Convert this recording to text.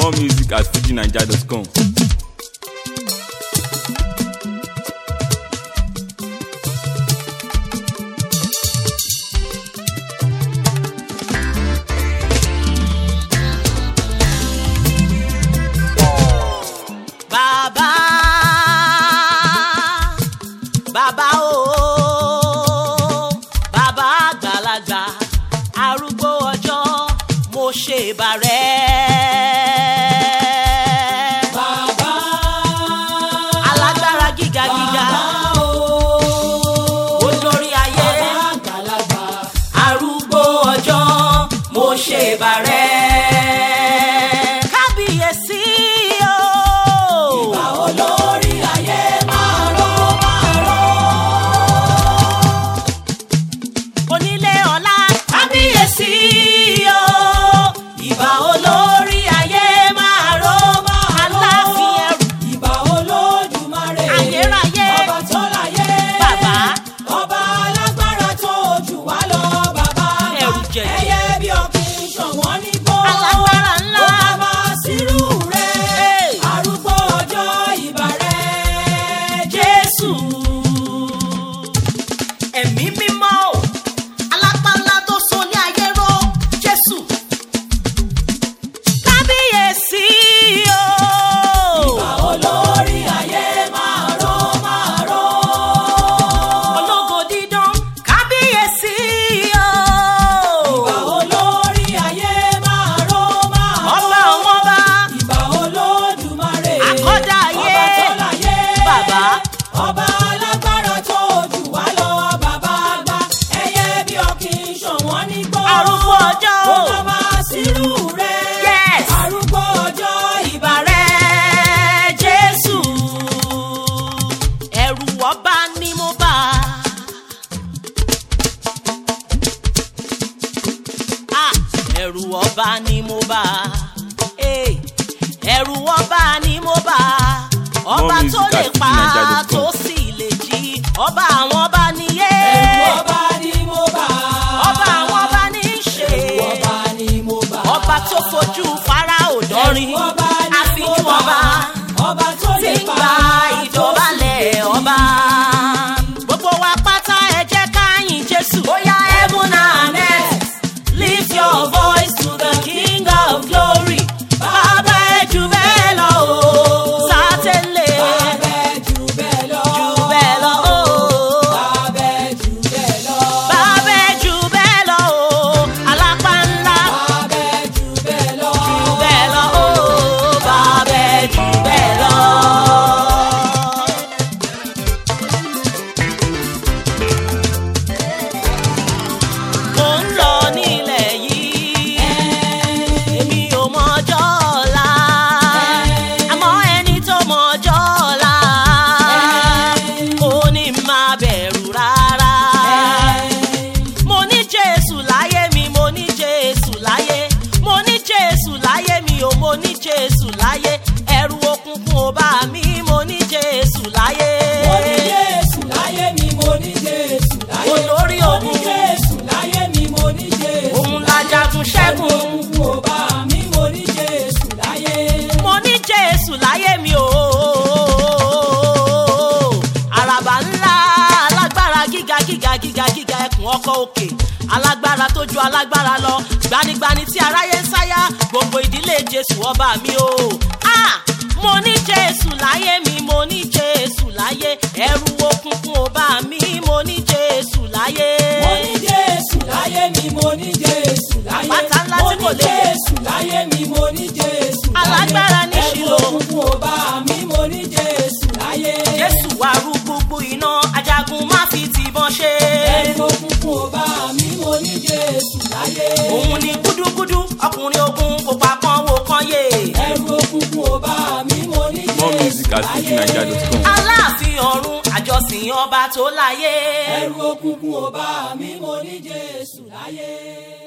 More music at fujinaija.com. bàbá bàbá o bàbá àgbàlagbà arúgbó ọjọ́ mo ṣe bàrẹ́. Bàbá alágbára gíga gíga o, olórí ayé àgbàlagbà arúgbó ọjọ́ mo ṣe bàrẹ́. kábíyèsí o. bá olórí ayé máa ró máa ró. onílé ọlá kábíyèsí o ìbà olórí ayé máa ró máa láàfin ẹrù Ìbà Olódùmarè, Ayérayé. ọba tó láyé, bàbá ọba alágbára tó jù wá lọ, bàbá àgbà. Ẹrù jẹ̀jẹ̀. ẹyẹ bí ọ̀kìn ṣọ̀wọ́n nígbó. alágbára ńlá Ó bá máa sírú rẹ̀, Hey. arúgbó ọjọ́ ìbà rẹ̀, jésù ẹ̀mí mímọ́ o alápálá tó so ní ayé ró jésù kábíyèsí o. Ìbà olórí ayé máa ró máa ró. ológo dídán kábíyèsí o. Ìbà olórí ayé máa ró máa ró. ọba àwọn ọba Ìbà Olódùmarè. Àkọ́dá ayé. Ọba tó láyé. Bàbá. Ọba alágbára tó jù wá lọ, bàbá àgbà. Ẹyẹ bí ọ̀kìn ṣọ̀wọ́n nígbó. arúgbó ọjọ́ Ó o. bá máa sírú rẹ̀. Yes. Arúgbó ọjọ́ ìbà ìbà rẹ̀ jésù ẹ̀rù ọba ni mo bá. Ah, ẹ̀rù ọba ni mo bá. Eh, ẹ̀rù ọba ni mo bá. ọba More tó music lè at pa fujinaija.com. tó sì lè jí ọba àwọn ọba nìyé. Ẹ̀rù ọba ni mo bá. ọba àwọn ọba ní í ṣe. Ẹ̀rù ọba ni mo bá. ọba tó fojú fáráò dánrin Ẹ̀rù ọba ni mo àfijú bá. ọba Ọba tó tí lè ń pa. gba ìjọbalẹ̀ ọba. gbogbo wa pátá ẹ jẹ́ ká yìn jésù. bóyá heaven and earth lift your voice to the king of glory. bàbá ẹ jù bẹ́ẹ̀ lọ o sátẹ́lẹ̀ Bàbá jù bẹ́ẹ̀ lọ. jù bẹ́ẹ̀ lọ o. Bàbá jù bẹ́ẹ̀ lọ. bàbá ẹ jù bẹ́ẹ̀ lọ o alápá ńlá. Bàbá jù bẹ́ẹ̀ lọ. jù bẹ́ẹ̀ lọ o bàbá ẹ jù bẹ́ẹ̀ lọ. mo ń lọ nílẹ̀ yìí èmi ò mọ ọjọ́ ọ̀la àmọ́ ẹni tó mọ ọjọ́ ọ̀la ó ní máa bẹ̀rù rárá mo ní jésù láyé mi mo ní jésù láyé mo ní jésù láyé mi ò mo ní jésù láyé ẹrù òkùnkùn ò bá mi mo ní jésù láyé. Mo ní Jésù láyé mi, mo ní Jésù láyé. Olórí Mo ogun. ní Jésù láyé mi, mo ní Jésù. òun la jagun ṣẹ́gun. Òkùnkùn ò bá mi, mo ní Jésù láyé. mo ní jésù láyé mi o. àràbà ńlá alágbára gíga gíga gíga gíga ẹkùn ọkọ̀ òkè alágbára tó ju alágbára lọ gbanigbani tí aráyé ń sáyà gbogbo ìdílé jésù ọba mi o. Ah! mo ní jésù láyé mi mo ní jésù láyé ẹrù òkùnkùn ò bá mi mo ní jésù láyé. Mo ní Jésù láyé mi, mo ní Jésù láyé. Àpáta ńlá Mo tí ní kò lè yẹ̀. Jésù láyé mi, mo ní Jésù láyé. Alágbára ní Ẹ̀rù Ṣílò. òkùnkùn ò bá mi, mo ní Jésù láyé. jésù wá rú gbogbo iná ajagun má fi tìbọn ṣe. Ẹ̀rù òkùnkùn ò bá mi, mo ní Jésù láyé. òun ni gúdúgúdú ọkùnrin ogun kò pa kan wo kan yé. Ẹ̀rù òkùnkùn ò bá mi, mo ní More Jésù music at láyé. fujinaija.com. aláàfin ọ̀run àjọsìn ọba tó láyé. Ẹ̀rù òkùnkùn ò bá mi, mo ní Jésù láyé.